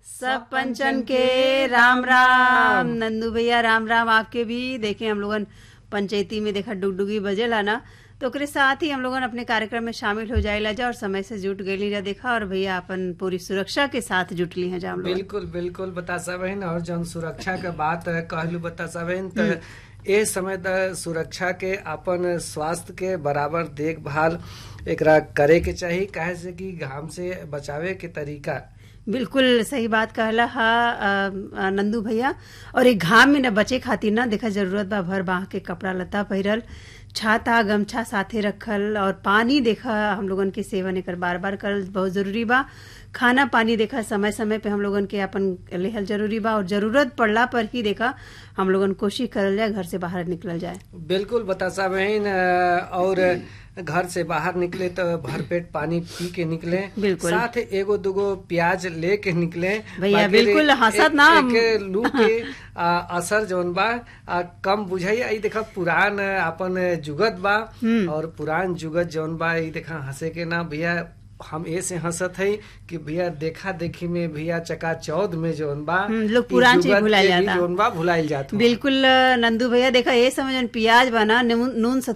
सब पंचन के राम राम नंदू भैया राम राम आपके भी देखे हम लोगन पंचायती में देखा डुगडुगी बजेला ना तो ओकरे साथ ही हम लोगन अपने कार्यक्रम में शामिल हो जाएला जा और समय से जुट गई जा देखा और भैया अपन पूरी सुरक्षा के साथ जुटली हैं जा हम लोग बिल्कुल बिल्कुल बता सबहिन और जौन सुरक्षा के बात कहलू बता सबहिन तो ए समय त सुरक्षा के अपन स्वास्थ्य के बराबर देखभाल एकरा करे के चाहिए काहे से कि घाम से बचावे के तरीका बिल्कुल सही बात कहला हा अ, अ, नंदू भैया और एक घाम में न बचे खातिर ना देखा जरूरत बा भर बाह के कपड़ा लत्ता पहिरल छाता गमछा साथे रखल और पानी देखा हम लोगन के सेवन एकर बार बार करल बहुत जरूरी बा खाना पानी देखा समय समय पे हम लोगन के अपन लेहल जरूरी बा और जरूरत पड़ला पर ही देखा हम लोगन कोशिश करल जाए घर से बाहर निकलल जाए बिल्कुल बता सबहिन और घर से बाहर निकले तो भरपेट पानी पी के निकले बिल्कुल। साथ एगो दुगो प्याज लेके निकले भैया, बाकी बिल्कुल हंसत एक- ना। एक लू के आ, असर जौन बा आ, कम बुझाई आई देखा पुरान अपन जुगत बा और पुरान जुगत जौन बा ई देखा हंसे के ना भैया हम ए से हंसत है कि भैया देखा देखी में भैया चका चौद में जौन बा हम्म, लोग ई पुरान चीज जुगत भुलाइल के भी जाता। जौन बा भुलाइल जात बा। बिल्कुल अ, नंदू भैया देखा ये समझन प्याज बना नून नून